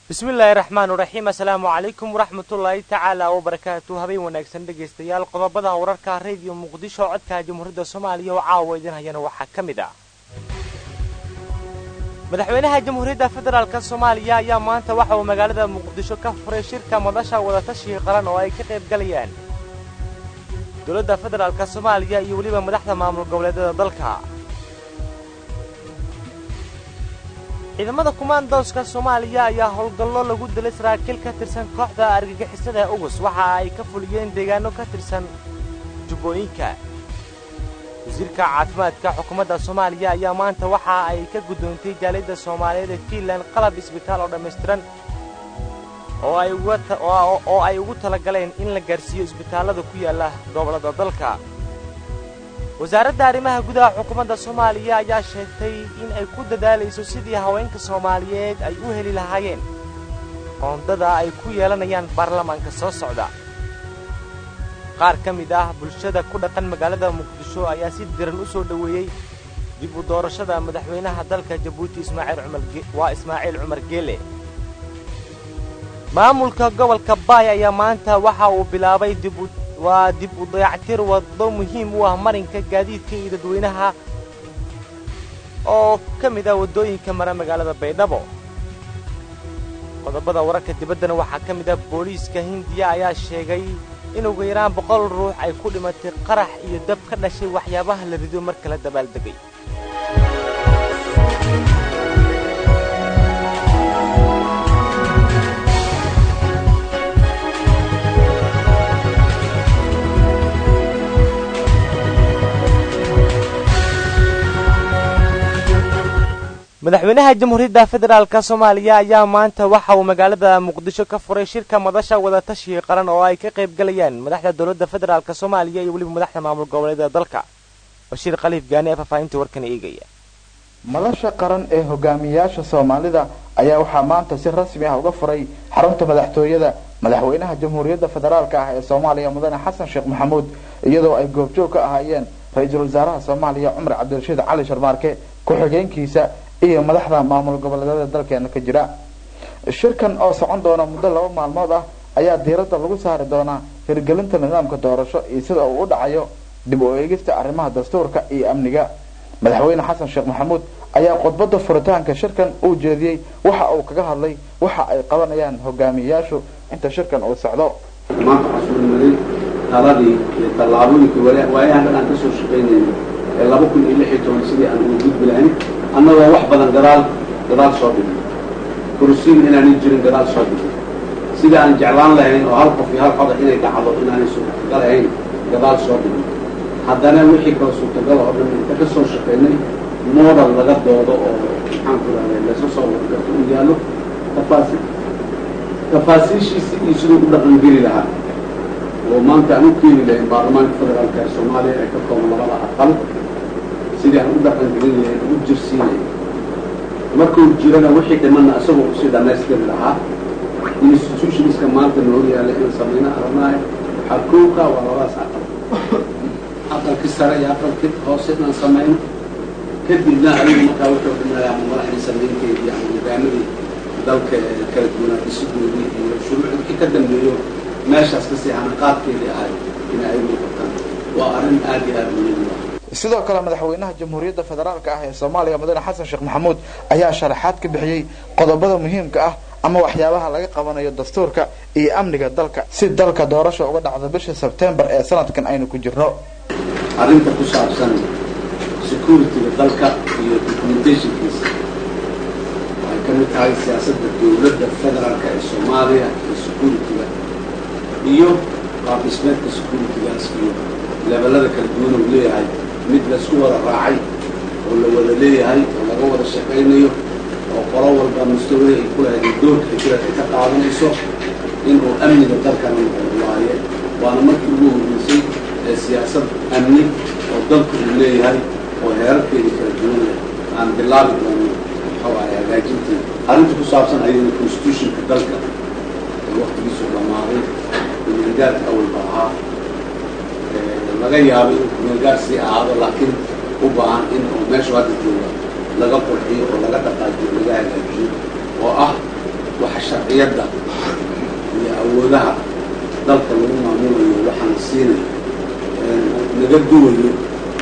bismillaahi raxmaan raxiim assalaamu calaykum waraxmatullaahi tacaala wabarakaatu habeen wanaagsan dhegaystayaal qodobada wararka rediyo muqdisho codka jamhuuriyadda soomaaliya oo caawa idin hayana waxaa ka mid ah madaxweynaha jamhuuriyadda federaalk soomaaliya ayaa maanta waxa uu magaalada muqdisho ka furay shirka madasha wadatashiga qaran oo ay ka qayb galayaan dowladda federaalk soomaaliya iyo weliba madaxda maamul goboleedyada dalka ciidamada kumaandooska soomaaliya ayaa howlgallo lagu dilay saraakiil ka tirsan kooxda argagixisada ugus waxa ay ka fuliyeen deegaano ka tirsan jubbooyinka wasiirka caafimaadka xukuumadda soomaaliya ayaa maanta waxa ay ka guddoontay jaaliyadda soomaaliyeed ee fiinland qalab isbitaal oo dhammaystiran oo ay ugu talagaleen in la gaarsiiyo isbitaallada ku yaalla gobollada dalka wasaaradda arrimaha gudaha xukuumadda soomaaliya ayaa sheegtay in ay ku dadaalayso sidii haweenka soomaaliyeed ay u heli lahaayeen qoondada ay ku yeelanayaan baarlamaanka soo socda qaar ka mid ah bulshada ku dhaqan magaalada muqdisho ayaa si diran u soo dhoweeyey dib u doorashada madaxweynaha dalka jabuuti waa ismaaciil cumar geele maamulka gobolka baay ayaa maanta waxa uu bilaabay waa dib u dayactir waddo muhiim u ah marinka gaadiidka iyo dadweynaha oo ka mid ah waddooyinka mara magaalada baydhabo qodobada wararka dibaddana waxaa ka mid ah booliiska hindiya ayaa sheegay in ugu yaraan boqol ruux ay ku dhimatay qarax iyo dab ka dhashay waxyaabaha la rido marka la dabaaldegay madaxweynaha jamhuuriyadda federaalk soomaaliya ayaa maanta waxa uu magaalada muqdisho ka furay shirka madasha wadatashiga qaran oo ay ka qayb galayaan madaxda dowladda federaalk soomaaliya iyo weliba madaxda maamul goboleedyada dalka bashiir khaliif gaani ee faahfaahinta warkan eegaya madasha qaran ee hogaamiyayaasha soomaalida ayaa waxaa maanta si rasmi ah uga furay xarunta madaxtooyada madaxweynaha jamhuuriyadda federaalk ah ee soomaaliya mudane xasan sheekh maxamuud iyadoo ay goobjoog ka ahaayeen ra-iisul wasaaraha soomaaliya cumar cabdirashiid cali sharmaarke ku-xigeenkiisa iyo madaxda maamul goboleedyada dalkeena ka jira shirkan oo socon doona muddo laba maalmood ah ayaa diiradda lagu saari doonaa hirgelinta nidaamka doorasho iyo sida uu u dhacayo dib u eegista arrimaha dastuurka iyo amniga madaxweyne xasan sheekh maxamuud ayaa khudbadda furitaanka shirkan uu jeediyey waxa uu kaga hadlay waxa ay qabanayaan hogaamiyayaashu inta shirkan uu socdo maanta casuulmaday taladii iyo tallaabooyinkii waayahan dhan aan ka soo shaqaynayno ee laba kun iyo lix iyo toban sidii aan ugu gudbi lahayn annagoo wax badan gadaal gadaal soo dhigay kursiin inaanay jirin gadaal soo dhigay sidii aan jeclaan lahayn oo hal qof iyo hal coda inay dhacdo inaanay suurtagal ahayn gadaal soo dhigay haddana wixii kala suurtagal oo dhan inta ka soo shaqaynay modal laga doodo oo maxaan ku rahday laysa soo wargarto u yaallo tafaasi tafaasiishiisi iyo siduu u dhaqangeli lahaa oo maanta aan u keeni lahayn baarlamaanka federaalka ee soomaaliya ee ka kooban labada aqal sidii aan u dhaqangelin lahayn u jirsiinay markuu jirana wixii dhimanna isagoo usii dhammaystiri lahaa institutionska maanta noo yaalla inaan samayna aragnahay waxaa kowka waa labadaas aqal aqalkii sare iyo aqalkii hoose inaan samayno kadibna adigu markaa wuxuu dhimanaya ama madaxdii samaynteedii ama hogaamadii dalka kala duwanaa dhisidoodii iyo shuruucdii ka dambeeyo meeshaas kasii hanaqaadkeedii ahay in ay muuqataan waa arrin aad iyo aad muhiim u ah sidoo kale madaxweynaha jamhuuriyadda federaalk ah ee soomaaliya mudane xasan sheekh maxamuud ayaa sharaxaad ka bixiyey qodobada muhiimka ah ama waxyaabaha laga qabanayo dastuurka iyo amniga dalka si dalka doorasha uga dhacdo bisha sebtembar ee sanadkan aynu ku jirno arrinta ku saabsan security-ga dalka iyo documentationkiisa waxay ka mid tahay siyaasadda dowladda federaalk ee soomaaliya iyo security-ga iyo qaabdhismeedka security-gaas iyo leebelada kala duwan uu leeyahay mid laisku wada raacay oo la wada leeyahay oo laga wada shaqaynayo oo qolo walba mustawada ay ku lahayd doorka hijira ay ka qaadanayso inuu amniga dalkana noqdo waaye waana markii ugu horreysay ee siyaasad amni oo dalku uu leeyahay oo heerarkeeda kala duwan leh aan bilaabi doono waxawaaye hagaajinteeda arrinta ku saabsan ayadana constitutionka dalka ee waktigiisu dhamaaday kumeelgaarka awalba ahaa laga yaabo inuu kumeelgaar sii ahaado laakiin u baahan in oo meeshu hadda jooga laga qurxiyo oo laga dhaqaajiyo laga hagaajiyo oo ah waxa sharciyadda iyo awoodaha dalka lagu maamulayo waxaan siinay naga duwayo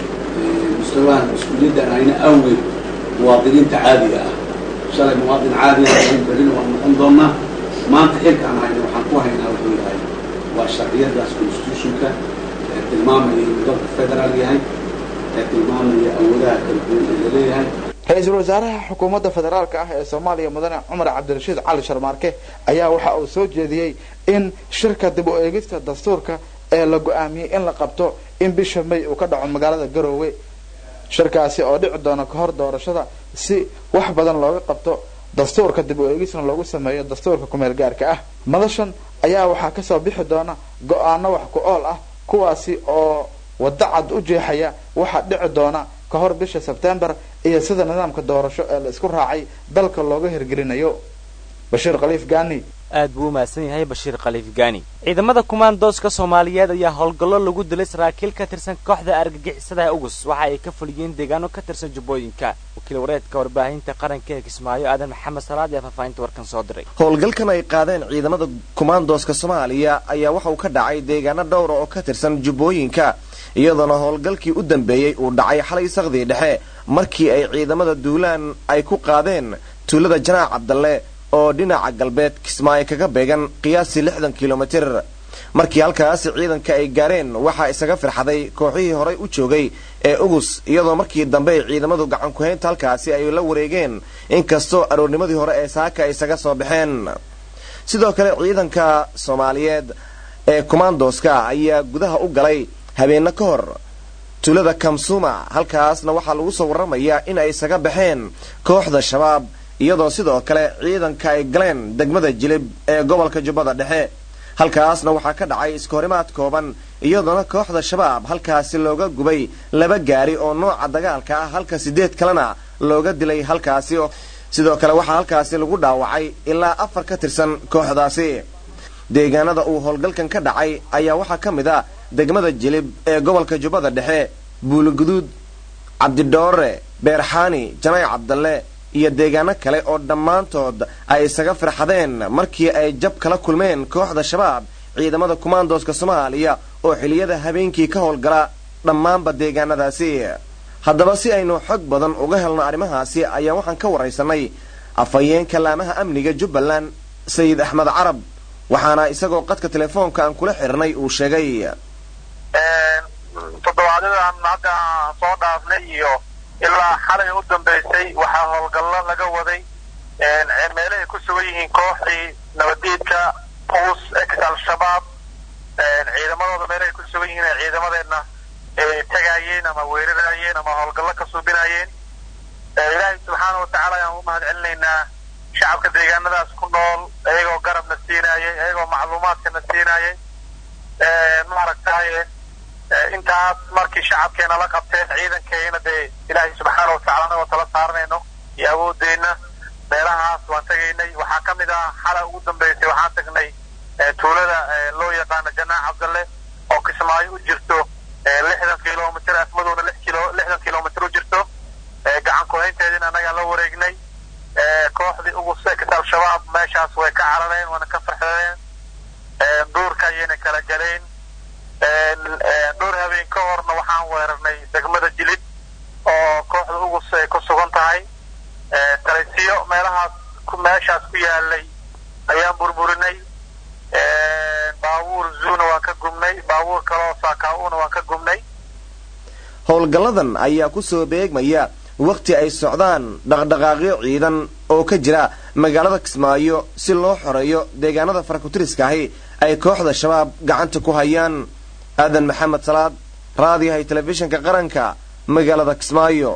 mustawaha mas-uuliyadda ayna awgeed muwaadiniinta caadiga ah shalay muwaadin caadiga aan berina waan noqon doonaa maanta xilka aan hayna waxaan ku haynaa wuxuu yahay waa sharciyadaas constitutionka ee tilmaamaya inuu dalka federaal yahay ee tilmaamaya awoodaha kala duwan ee laleeyahay ra-iisul wasaaraha xukuumadda federaalka ah ee soomaaliya mudane cumar cabdirashiid cali sharmaarke ayaa waxa uu soo jeediyey in shirka dib u eegista dastuurka ee la go-aamiyey in la qabto in bisha may uu ka dhaco magaalada garoowe shirkaasi oo dhici doona ka hor doorashada si wax badan looga qabto dastuurka dib u eegisna loogu sameeyo dastuurka kumeel gaarka ah madashan ayaa waxaa kasoo bixi doona go-aano wax ku ool ah kuwaasi oo waddo cad u jeexaya waxaa dhici doona ka hor bisha sebtembar iyo sida nidaamka doorasho ee la isku raacay dalka looga hirgelinayo bashiir khaliif gaani aad buu u mahadsan yahay bashiir khaliif gaani ciidamada kumaandooska soomaaliyeed ayaa howlgallo lagu dilay saraakiil ka tirsan kooxda argagixisadaha ugus waxa ay ka fuliyeen deegaano ka tirsan jubbooyinka wakiil wareedka warbaahinta qaranka ee kismaayo aadan maxamed salaad ee faahfaahinta warkan soo diray howlgalkan ay qaadeen ciidamada kumaandooska soomaaliya ayaa waxa uu ka dhacay deegaano dhowra oo ka tirsan jubbooyinka iyadoona howlgalkii u dambeeyey uu dhacay xalay sakdii dhexe markii ay ciidamada duulaan ay ku qaadeen tuulada janaac cabdalle oo dhinaca galbeed kismaayo kaga beegan qiyaasii lixdan kilomitir markii halkaasi ciidanka ay gaareen waxaa isaga firxaday kooxihii horay u joogay ee ugus iyadoo markii dambe ay ciidamadu gacan ku-haynta halkaasi ay la wareegeen inkastoo aroornimadii hore ee saaka ay isaga soo baxeen sidoo kale ciidanka soomaaliyeed ee kumaandooska ayaa gudaha u galay habeenno ka hor tuulada kamsuma halkaasna waxaa lagu soo warramayaa in ay isaga baxeen kooxda shabaab iyadoo sidoo kale ciidanka ay galeen degmada jilib ee gobolka jubbada dhexe halkaasna waxaa ka dhacay iskahorimaad kooban iyadoona kooxda shabaab halkaasi looga gubay laba gaari oo nooca dagaalka ah halka sideed kalena looga dilay halkaasi sidoo kale waxaa halkaasi lagu dhaawacay ilaa afar ka tirsan kooxdaasi deegaanada uu howlgalkan ka dhacay ayaa waxaa ka mid a degmada jilib ee gobolka jubbada dhexe buuliguduud cabdidhoore beerxaani janay cabdalle iyo deegaano kale oo dhammaantood ay isaga firxadeen markii ay jab kala kulmeen kooxda shabaab ciidamada kumaandooska soomaaliya oo xiliyada habeenkii ka howlgala dhammaanba deegaanadaasi haddaba si aynu xog badan uga helno arrimahaasi ayaa waxaan ka waraysanay afhayeenka laamaha amniga jubbaland sayid axmed carab waxaana isagoo qadka telefoonka aan kula xirnay uu sheegay toddobaadyadaan hadda soo dhaafnay iyo ilaa xalay u dambaysay waxaa howlgallo laga waday meelahay ku sugan yihiin kooxdii nabadiidka uus ex al-shabaab ciidamadooda meelahay ku sugan yihiin ee ciidamadeenna tagaayeen ama weerarayeen ama howlgallo ka suubinayeen ilaahay subxaana watacaala ayaan u mahad celinaynaa shacabka deegaanadaas ku nool iyagoo garabna siinaayay iyagoo macluumaadkana siinaayay maaragtaye intaas markii shacabkeena la qabteen ciidankeena dee ilaahay subxaana watacala anagoo tala saaranayno iyo awoodeenna meelahaas waan tegaynay waxaa ka mid ah xala ugu dambaysay waxaan tagnay tuulada loo yaqaano janaac cabdalle oo kismaayo u jirto lixdan kilomitr asmaduna lix kilo lixdan kilomitr u jirto gacan ku-haynteediina annagaa la wareegnay kooxdii ugu sex al-shabaab meeshaas way ka carareen waana ka farxadeen duurka ayayna kala galeen dhowr habeen ka horna waxaan weerarnay degmada jilid oo kooxda ugus ay ku sugan tahay talisiyo meelahaas meeshaas ku yaalay ayaan burburinay baabuur zuuna waan ka gubnay baabuur kaloo saakaauna waan ka gubnay howlgalladan ayaa ku soo beegmaya wakhti ay socdaan dhaqdhaqaaqyo ciidan oo ka jira magaalada kismaayo si loo xoreeyo deegaanada farakutiriska ahi ay kooxda shabaab gacanta ku hayaan aadan maxamed salaad raadiyahay telefishinka qaranka magaalada kismaayo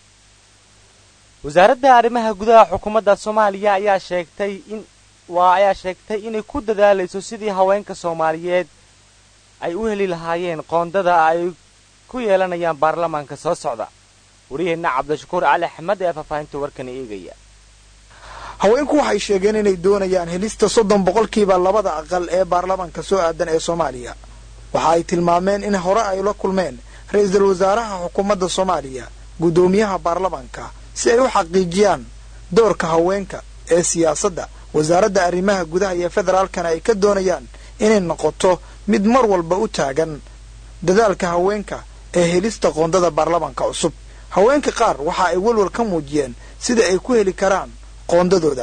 wasaaradda arrimaha gudaha xukuumadda soomaaliya ayaa sheegtay in waa ayaa sheegtay inay ku dadaalayso sidii haweenka soomaaliyeed ay u heli lahaayeen qoondada ay ku yeelanayaan baarlamaanka soo socda wariyaheenna cabdishakuur cali axmed ee faahfaahinta warkani eegaya haweenku waxay sheegeen inay doonayaan helista soddon boqolkiiba labada aqal ee baarlamaanka soo aadan ee soomaaliya waxa ay tilmaameen in hore ay la kulmeen ra-iisul wasaaraha xukuumadda soomaaliya guddoomiyaha baarlamaanka si ay u xaqiijiyaan doorka haweenka ee siyaasadda wasaaradda arrimaha gudaha iyo federaalkana ay ka doonayaan inay noqoto mid mar walba u taagan dadaalka haweenka ee helista qoondada baarlamaanka cusub haweenka qaar waxa ay walwal ka muujiyeen sida ay ku heli karaan qoondadooda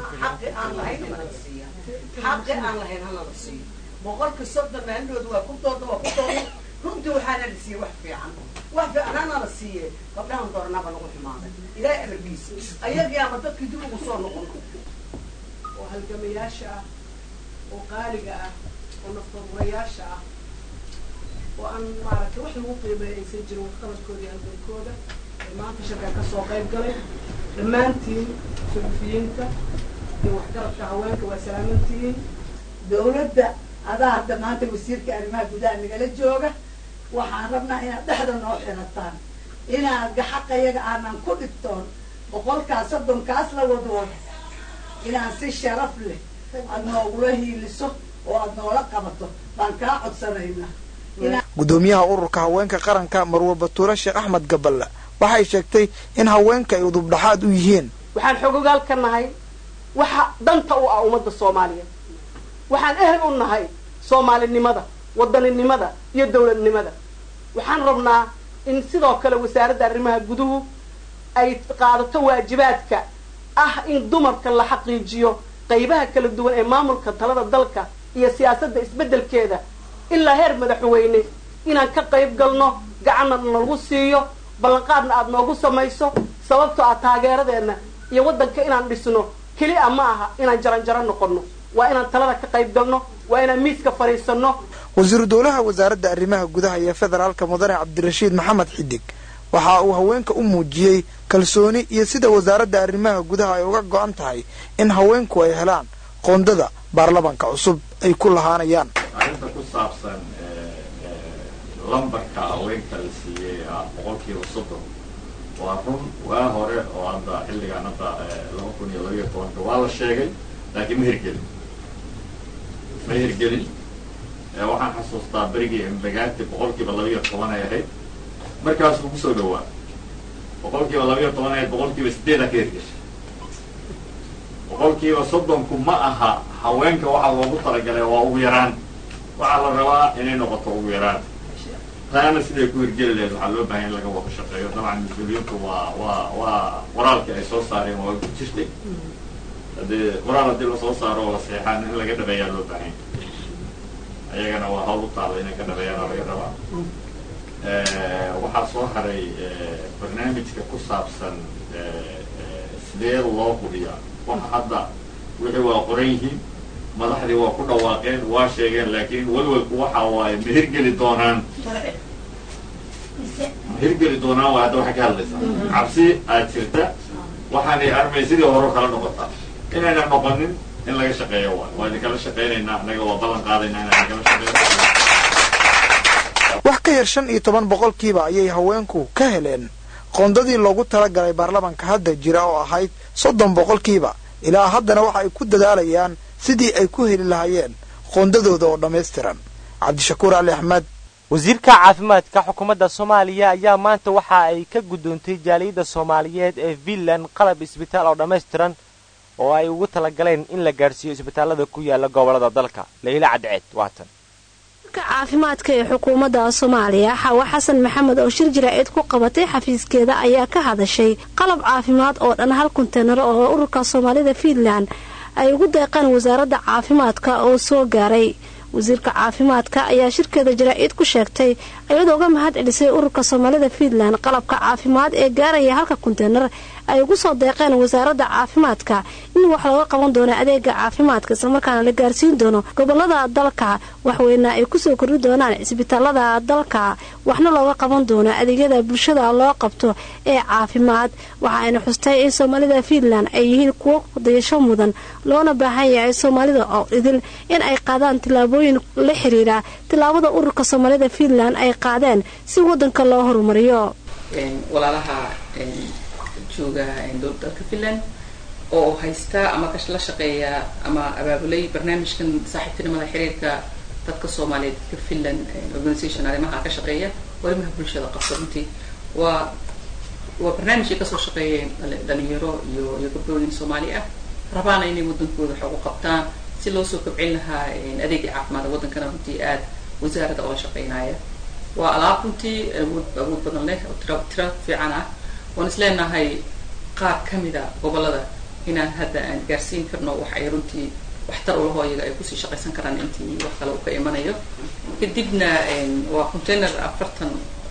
xaqi aan lahayn hala la siiyo boqolka soddon maandooda waa ku dooda waa ku dooda runtii waxaana la siiyey wax fiican wax fiican hana la siiye gabdhahan doornaaba lagu xumaaday ilaahay amarkiisa ayagaama dadkii dib ugu soo noqon oo halgamayaasha ah oo qaaliga ah oo naftaduurayaasha ah oo aan maaragtay wax lagu qiimeeya aysan jirin waxqabadkooda iyo halgankooda ee maanta shirkan ka soo qayb galay dhammaantiin suxufiyiinta iyo waxgaradka haweenka waa salaamantihiin dawladda adaa hadda maanta wasiirka arrimaha gudaha nagala jooga waxaan rabnaa inaad dhexda noo xirataan inaad gaxaqayaga aanan ku dhigtoon boqolkaas soddonkaas la wadooda inaan si sharaf leh aada noogula hiiliso oo aada noola qabato baan kaa codsanaynaa gudoomiyaha ururka haweenka qaranka marwa batuule sheekh axmed gaballe waxay sheegtay in haweenka ay udubdhaxaad u yihiin waxaan xogogaal ka nahay waxa danta u ah ummadda soomaaliya waxaan ehel u nahay soomaalinimada wadaninimada iyo dawladnimada waxaan rabnaa in sidoo kale wasaaradda arrimaha guduhu ay qaadato waajibaadka ah in dumarka la xaqiijiyo qaybaha kala duwan ee maamulka talada dalka iyo siyaasadda isbeddelkeeda ilaa heer madaxweyne inaan ka qayb galno gacanna nalagu siiyo ballanqaadna aada noogu samayso sababtoo ah taageeradeenna iyo waddanka inaan dhisno keli a ma aha inaan jaranjaro noqonno waa inaan talada ka qayb galno waa inaan miiska fadhiisanno wasiiru dowlaha wasaaradda arrimaha gudaha iyo federaalka mudane cabdirashiid maxamed xidig waxa uu haweenka u muujiyey kalsooni iyo sida wasaaradda arrimaha gudaha ay uga go-an tahay in haweenku ay helaan qoondada baarlamaanka cusub ay ku lahaanayaan arrinta ku saabsan lambarka haweenka la siiyey ah boqolkiiba soddon waa run waa hore oo hadda xilligaan hadda laba kun iyo labaiyo tobanka waa la sheegay laakiin ma hirgelin ma hirgelin waxaan xasuustaa berigii imbagaati boqolkiiba labaiyo toban ay ahayd markaasuu kusoo dhawaa boqolkiiba labaiyo toban ahayd boqolkiiba sideedaa ka hirgeshay boqolkiiba soddonku ma aha haweenka waxaa loogu talagalay waa ugu yaraan waxaa la rabaa inay noqoto ugu yaraan taana siday ku hirgeli lahayd waxaa loo bahan in laga wada shaqeeyo dabcan mas-uuliyiintu waa waa waa qoraalkii ay soo saareen waa ku jirtay haddii qoraal haddii lasoo saaro oo la seexaan in laga dhabeeyaa loo baahanya ayagana waa hawl u taala inay ka dhabeeyaana laga rabaa waxaa soo haray barnaamijka ku saabsan sidee loo hubiyaa waxa hadda wixii waa qoran yihiin madaxdii waa ku dhawaaqeen waa sheegeen laakiin walwalku waxa waaye ma hirgeli doonaan ma hirgeli doonaan waa hadda waxaa ka hadlaysaa cabsi aad jirta waxaanay armay sidii hore kala noqotaa inayna noqonin in laga shaqeeyo waay waa idinkala shaqaynaynaa annaga waa ballan qaadaynaa inaan idinkala shaqeeyo wax ka yar shan iyo toban boqolkiiba ayay haweenku ka heleen qoondadii loogu talagalay baarlamaanka hadda jira oo ahayd soddon boqolkiiba ilaa haddana waxa ay ku dadaalayaan sidii ay ku heli lahaayeen qoondadooda oo dhammaystiran cabdishakuur ali axmed wasiirka caafimaadka xukuumadda soomaaliya ayaa maanta waxa ay ka guddoontay jaaliyadda soomaaliyeed ee finland qalab isbitaal oo dhammaystiran oo ay ugu talagaleen in la gaadhsiiyo isbitaallada ku yaala gobollada dalka leyla cadceed waatan caafimaadka ee xukuumadda soomaaliya xawa xasan maxamed oo shir jaraa'id ku qabatay xafiiskeeda ayaa ka hadashay qalab caafimaad oo dhan hal konteynar oo ururka soomaalida fiinland ay ugu deeqeen wasaaradda caafimaadka oo soo gaaray wasiirka caafimaadka ayaa shirkeeda jaraa'id ku sheegtay iyadoo uga mahad celisay ururka soomaalida fiinland qalabka caafimaad ee gaaraya halka konteynar ay ugu soo deeqeen wasaaradda caafimaadka in wax looga qaban doono adeega caafimaadka islamarkaana la gaarsiin doono gobolada dalka waxweyna ay kusoo kordhi doonaan cisbitaalada dalka waxna looga qaban doono adeegyada bulshada loo qabto ee caafimaad waxa ayna xustay in soomaalida fiinland ay yihiin kuwo dayasho mudan loona baahan yahay soomaalida oo idil in ay qaadaan tillaabooyin la xiriira tillaabada ururka soomaalida fiinland ay qaadeen si wadanka loo horumariyo jooga dalka finland oo haysta ama la shaqeeya ama abaabulay barnaamijkan saaxiibtinimada xiriirka dadka soomaaliyeed dadka finland organisation arrimaha ka shaqeeya arrimaha bulshada qabta runtii waa waa barnaamijkay kasoo shaqeeyeen dhalinyaro iyo iyo gabdhooyin soomaali ah rabaana inay waddankooda wax ugu qabtaan si loo soo kobcin lahaa adeegii caafimaadka waddankana runtii aad wasaaradda oola shaqeynaya waa alaab runtii awood awood badan leh oo tira tira fiican ah waan isleenahay qaar ka mida gobollada inaan hadda aan gaarsiin karno wax ay runtii waxtar ulaho iyaga ay kusii shaqaysan karaan intii wax kale uu ka imanayo kadibna waa container afartan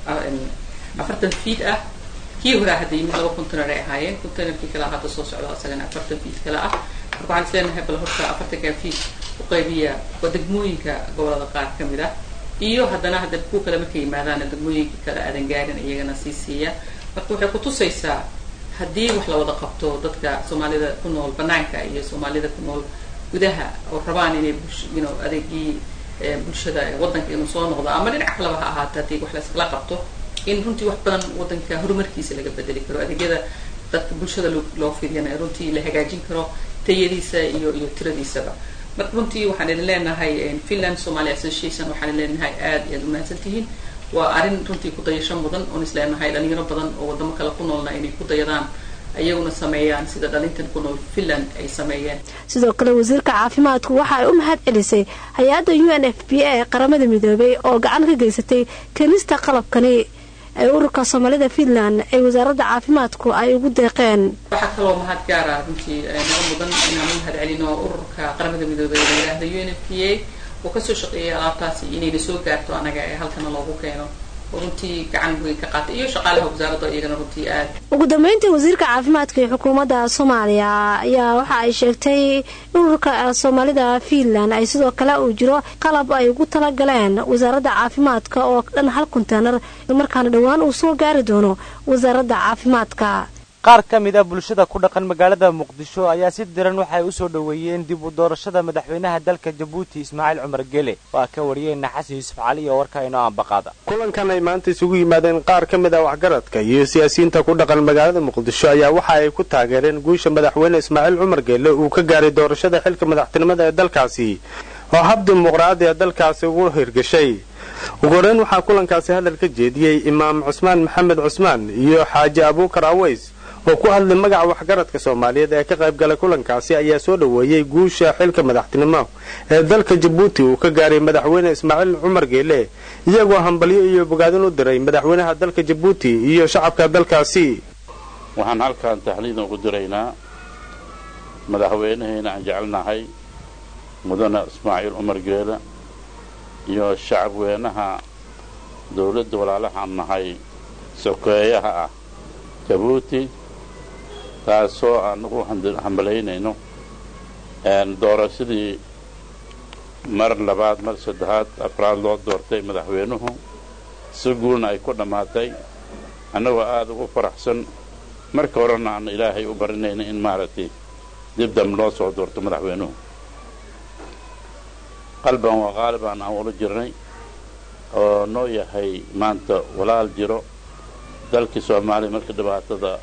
afartan feet ah kii horaa hadda yimid laba container ay ahaayeen containerkii kale hadda soo socda isagana afartan feet kale ah marka waxaan isleenahay bal horta afartanka feet u qaybiya waa degmooyinka gobolada qaar ka mid ah iyo haddana hadda kuwa kale markay yimaadaana degmooyinka kale aadan gaarin iyagana sii siiya marka waxay kutusaysaa haddii wax la wada qabto dadka soomaalida ku nool banaanka iyo soomaalida ku nool gudaha oo rabaan inay you know adeegii bulshada waddanka inuu soo noqdo ama dhinac kaleba ha ahaata haddii wax layskala qabto in runtii wax badan waddanka horumarkiisa laga bedeli karo adeegyada dadka bulshada loo fidiyana runtii la hagaajin karo tayadiisa iyo iyo tiradiisaba marka runtii waxaan idin leenahay finland somalia association waxaan idin leenahay aad iyo aad umahadsan tihiin waa arrin runtii ku dayasho mudan oon is leenahay dhalinyaro badan oo waddamo kale ku noolna inay ku dayadaan ayaguna sameeyaan sida dhalintan ku nool finland ay sameeyeen sidoo kale wasiirka caafimaadku waxa ay u mahad celisay hay-adda u n f b a ee qaramada midoobay oo gacan ka geysatay keenista qalabkani ee ururka soomaalida finland ee wasaaradda caafimaadku ay ugu deeqeen waxaa kaloo mahad gaara runtii naga mudan inaan u mahad celino ururka qaramada midoobay ee la yidhaahda u n f b a oo kasoo shaqeeyay alaabtaasi inayna soo gaarto anaga ee halkana loogu keeno runtii gacan weyn ka qaatay iyo shaqaalaha wasaaradda iyagana runtii aad ugu dambeyntii wasiirka caafimaadka ee xukuumadda soomaaliya ayaa waxa ay sheegtay ururka soomaalida finland ay sidoo kale uu jiro qalab ay ugu talagaleen wasaaradda caafimaadka oo dhan hal konteenar markaana dhowaan uu soo gaari doono wasaaradda caafimaadka qaar ka mid a bulshada ku dhaqan magaalada muqdisho ayaa si diran waxay u soo dhoweeyeen dib u doorashada madaxweynaha dalka jabuuti ismaaciil cumar gele waa ka wariyeenna xasan yuusuf cali oo warka inoo ambaqaada kulankan ay maanta isugu yimaadeen qaar ka mid ah waxgaradka iyo siyaasiyiinta ku dhaqan magaalada muqdisho ayaa waxa ay ku taageereen guusha madaxweyne ismaaciil cumar gele uu ka gaaray doorashada xilka madaxtinimada ee dalkaasi oo hab dimuqraadi a dalkaasi ugu hirgashay ugu horeyn waxaa kulankaasi hadal ka jeediyey imaam cusmaan maxamed cusmaan iyo xaaji abuukar aweys oo ku hadlay magaca waxgaradka soomaaliyeed ee ka qayb galay kulankaasi ayaa soo dhoweeyey guusha xilka madaxtinimo ee dalka jabuuti uu ka gaaray madaxweyne ismaaciil cumar geele iyagoo hambalyo iyo bogaadin u diray madaxweynaha dalka jabuuti iyo shacabka dalkaasi waxaan halkan taxliid ugu diraynaa madaxweynaheena aan jecelnahay mudane ismaaciil cumar geele iyo shacabweynaha dawladda walaalahaan nahay sokeeyaha ah jabuuti taasoo aan ugu hambalaynayno doorashadii mar labaad mar saddexaad afraad loo doortay madaxweynuhu si guulna ay ku dhammaatay annagoo aada ugu faraxsan marka horena aan ilaahay u barinayna in maaragtay dib dam loo soo doorto madaxweynuhu qalban waa qaaliban aan ula jirnay oo noo yahay maanta walaal jiro dalkii soomaaliya markii dhibaatada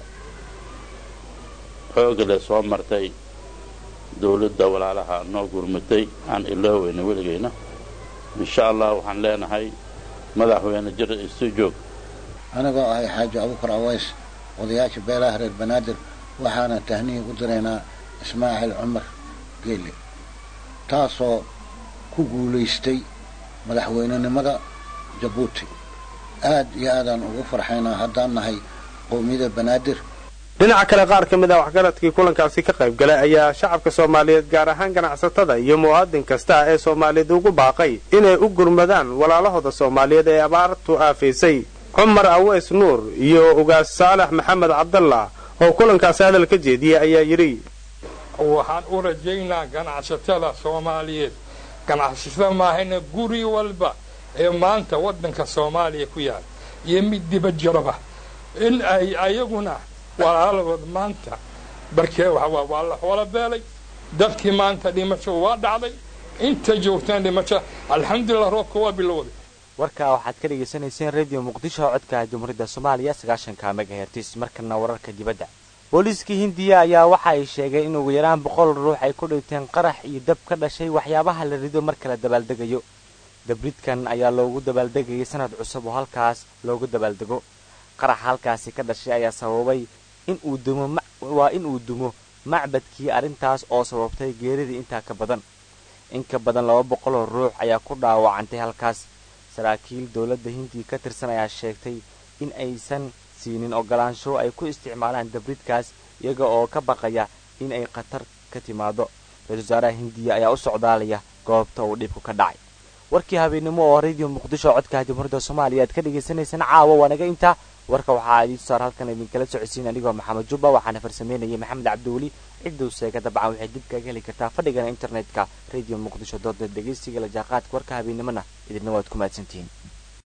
xooga leh soo martay dawladda walaalaha noo gurmatay aan ilooweyna weligayna insha allah waxaan leenahay madaxweyne jir isu joog anigoo ahay xaaji abuukar aways odayaasha beelaha reer banaadir waxaana tahnihi u diraynaa ismaaciil cumar geele taasoo ku guulaystay madaxweynenimada jabuuti aad iyo aadaan ugu farxaynaa haddaan nahay qowmiyada banaadir dhinaca kale qaar ka mid ah waxgaradkii kulankaasi ka qayb galay ayaa shacabka soomaaliyeed gaar ahaan ganacsatada iyo muwaadin kasta ee soomaaliyeed ugu baaqay inay u gurmadaan walaalahooda soomaaliyeed ee abaartu aafaysay cumar aweys nuur iyo ugaas saalax maxamed cabdallah oo kulankaasi hadal ka jeediyey ayaa yidhi waxaan u rajaynaa ganacsatada soomaaliyeed ganacsatada maahayna guri walba ee maanta waddanka soomaaliya ku yaal iyo mid dibad jiraba in ay ayaguna walaaladood maanta barkee waa la xoola beelay dadkii maanta dhimasho waa dhacday inta joogtaan dhimasho alxamdulilah roobka waa bilowday warkaa waxaad ka dhegaysanayseen radio muqdisho codka jamhuuriyadda soomaaliya sagaashanka megahertis markana wararka dibadda booliiskii hindiya ayaa waxa ay sheegeen in ugu yaraan boqol ruux ay ku dhinteen qarax iyo dab ka dhashay waxyaabaha la rido marka la dabaaldegayo dabridkan ayaa loogu dabaaldegayay sanad cusub oo halkaas loogu dabaaldego qaraxa halkaasi ka dhashay ayaa sababay in uu dumo waa in uu dumo macbadkii arrintaas oo sababtay geeridii intaa ka badan in ka badan laba boqoloo ruux ayaa ku dhaawacantay halkaas saraakiil dowladda hindiya ka tirsan ayaa sheegtay in aysan siinin ogolaansho ay ku isticmaalaan dabridkaas iyaga oo ka baqaya in ay khatar ka timaado ra-isul wasaaraha hindiya ayaa u socdaalaya goobta uu dhibku ka dhacay warkii habeennimo oo radio muqdisho codka jamhuuriyadda soomaaliya aad ka dhagaysanaysaan caawa waanaga intaa warka waxaa idiin saar halkan idinkala socodsiin anigoo maxamed jubba waxaana farsameynayay maxamed cabdiweli cidduu seega dabcan waxay dib kaga heli kartaa fadhigana internetka radio muqdisho dooda dhegaysiga la jaaqaadka warka habeennimona idinna waad ku mahadsantihiin